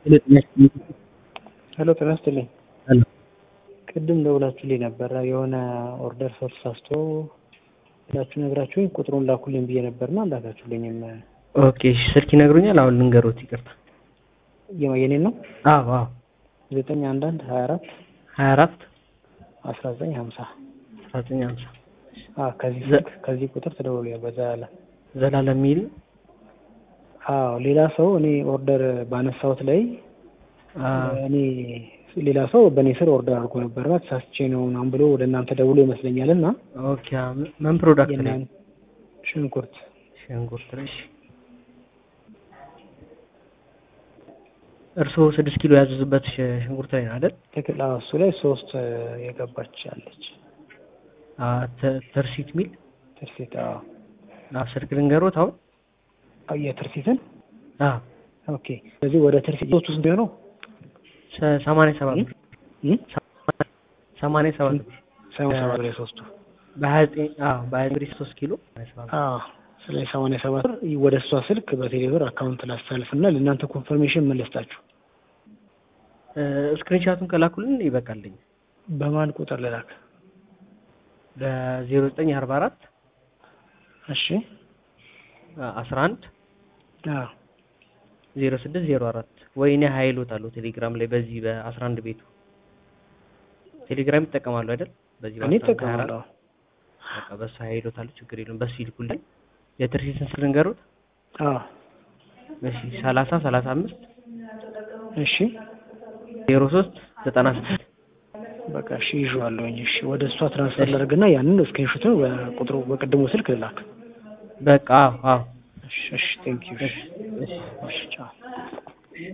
ሄሎ ጤና ይስጥልኝ። ሄሎ ቅድም ደውላችሁልኝ ነበረ የሆነ ኦርደር ሰው ተሳስቶ ብላችሁ ነግራችሁኝ ቁጥሩን ላኩልኝ ብዬ ነበርና አላካችሁልኝም። ኦኬ እሺ፣ ስልክ ይነግሩኛል። አሁን ልንገሮት፣ ይቅርታ። የማ- የኔን ነው አዎ አዎ፣ ዘጠኝ አንድ አንድ ሀያ አራት ሀያ አራት አስራ ዘጠኝ ሀምሳ አስራ ዘጠኝ ሀምሳ ከዚህ ዘ- ስልክ ከዚህ ቁጥር ተደውሎ በዛ ያለ ዘላለም የሚል አዎ ሌላ ሰው እኔ ኦርደር ባነሳሁት ላይ አ፣ እኔ ሌላ ሰው በእኔ ስር ኦርደር አድርጎ ነበርና ተሳስቼ ነው ምናምን ብሎ ወደ እናንተ ደውሎ ይመስለኛል እና ኦኬ አ፣ ምን ፕሮዳክት ላይ የእናን ሽንኩርት ሽንኩርት ላይ እሺ። እርስዎ ስድስት ኪሎ ያዘዙበት ሽ- ሽንኩርት ላይ ነው አይደል? ትክክል አዎ እሱ ላይ ሶስት የገባች አለች አ፣ ተ- ተርሲት ሚል ትርሲት አዎ አ፣ ስልክ ልንገሮት አሁን አዎ የትርሲትን አ፣ ኦኬ ስለዚህ ወደ ትርሲት ሶስቱ ስንት ነው ሰ- ሰማንያ ሰባት ብር ሰማንያ ሰባት ብር ሰማንያ ሰባት ላይ ሶስቱ በሀያ ዘጠኝ አዎ በሀያ ዘጠኝ ሶስት ኪሎ ሰማንያ ሰባት ብር። አዎ ስለዚህ ሰማንያ ሰባት ብር ወደ እሷ ስልክ በቴሌብር አካውንት ላስተላልፍና ለእናንተ ኮንፈርሜሽን መለስታችሁ እ፣ ስክሪንሻቱን ከላኩልን ይበቃልኝ። በማን ቁጥር ልላክ በዜሮ ዘጠኝ አርባ አራት እሺ አስራ አንድ አዎ ዜሮ ስድስት ዜሮ አራት ወይ እኔ ሀይሎት አለው ቴሌግራም ላይ በዚህ በአስራ አንድ ቤቱ ቴሌግራም ይጠቀማሉ አይደል? በዚህ እኔ በአስራ አንድ ሀያ አራት እጠቀማለሁ በቃ በሱ ሀይሎት አለው ችግር የለውም። በሱ ይልኩልኝ። የትርሲትን ስል ንገሩት። አዎ እሺ ሰላሳ ሰላሳ አምስት እሺ ዜሮ ሶስት ዘጠና ስድስት በቃ እሺ ይዤዋለሁኝ እሺ ወደ እሷ ትራንስፈር ላደርግና ያንን ስክሪንሾትን በቁጥሩ በቅድሙ ስልክ ልላክ በቃ አዎ አዎ እሺ እሺ ቴንክ ዩ እሺ እሺ እሺ ቻው